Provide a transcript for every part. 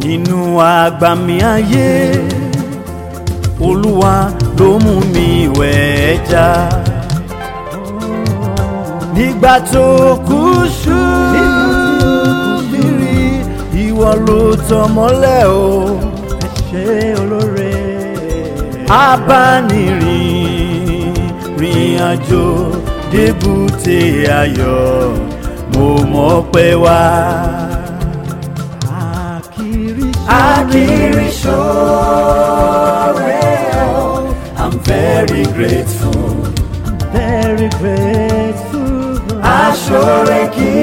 nínú àgbàmì ayé olúwa ló mú mi wẹ̀ ẹja nígbà tó kú ṣú bírí ìwọ ló tọ́ mọ́lẹ̀ o ẹ ṣé olóore abánirìn rìn àjò débùté ayọ̀ mo mọ̀ pé wá. Akiri ṣoore o, I'm very grateful. Very grateful. Aṣọ́re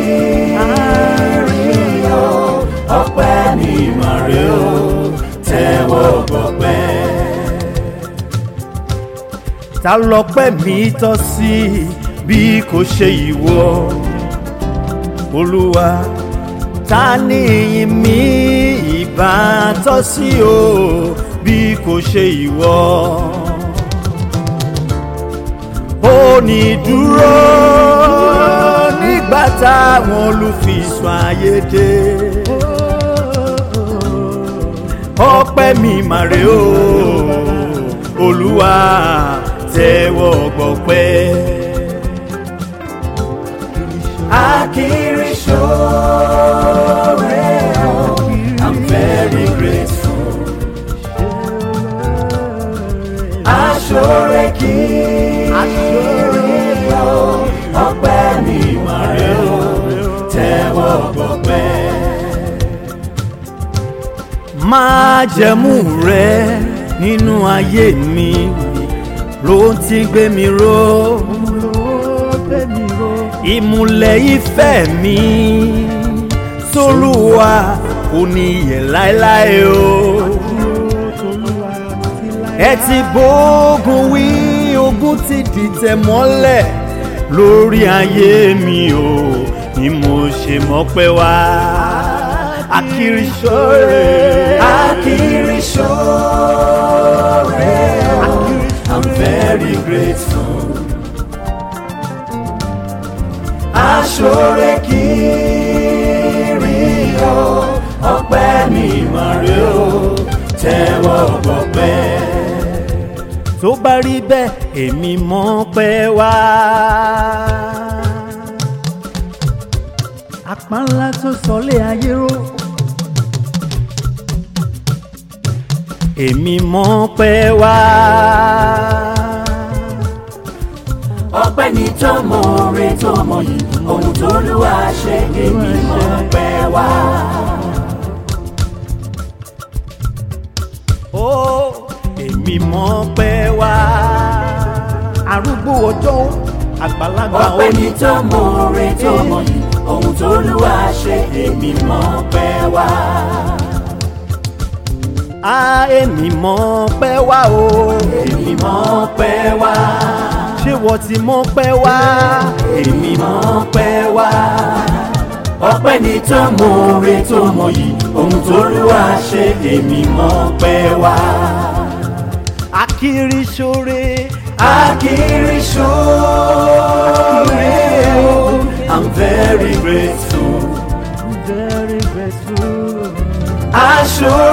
kiri o, ọpẹ́ ni màrè o, tẹ́wọ́ gbọpẹ́. Ta lọpẹ́ mi tọ́ sí bí kò ṣe ìwọ? Olúwa ta ni ìyìn mi ìbá tọ́ sí o bí kò ṣe ìwọ? ó ní dúró nígbà táwọn olùfisùn ayé dé. ọpẹ́ mi màrè o olúwa tẹ́wọ́ gbọpẹ́. akiri ṣoore o i'm very grateful. aṣọ́re kiri o ọpẹ́ mi màrè o tẹ́wọ́ gbọpẹ́. májẹ̀mú rẹ nínú ayé mi ló ti gbé mi ró ìmùlẹ̀ ìfẹ́ mi sólùwà kò ní yẹ̀ láéláé o ẹ ti bógun wí ogun ti dìtẹ̀ mọ́lẹ̀ lórí ayé mi o ni mo ṣe mọ́pẹ́ wá. Akiri ṣoore. Akiri ṣoore. I'm very grateful. Aṣọ́re kiri o, ọpẹ́ mi màrè o, tẹ́wọ́ gbọpẹ́. Tó bá rí bẹ́ẹ̀, èmi mọ̀ pẹ́ wá. Àpá ńlá tó sọlé ayé ró. èmi mọ̀ pẹ́ wá. ọpẹ́ ní tọmọ rẹ tọmọ yìí ohun tó lù wá ṣe èmi mọ̀ pẹ́ wá. ó èmi mọ̀ pẹ́ wá. arúgbó ọjọ́ àgbàlagbà ọpẹ́ ní tọmọ rẹ tọmọ yìí ohun tó lù wá ṣe èmi mọ̀ pẹ́ wá. á èmi mọ̀ pẹ́ wá o. èmi mọ̀ pẹ́ wá. ṣé wọ́n ti mọ̀ pẹ́ wá. èmi mọ̀ pẹ́ wá. ọpẹ́ ní tọmọ rẹ tọmọ yìí ohun tó lù wá ṣe èmi mọ̀ pẹ́ wá. akiri ṣoore. Akiri ṣoore o, I'm very grateful. Very grateful. Aṣoore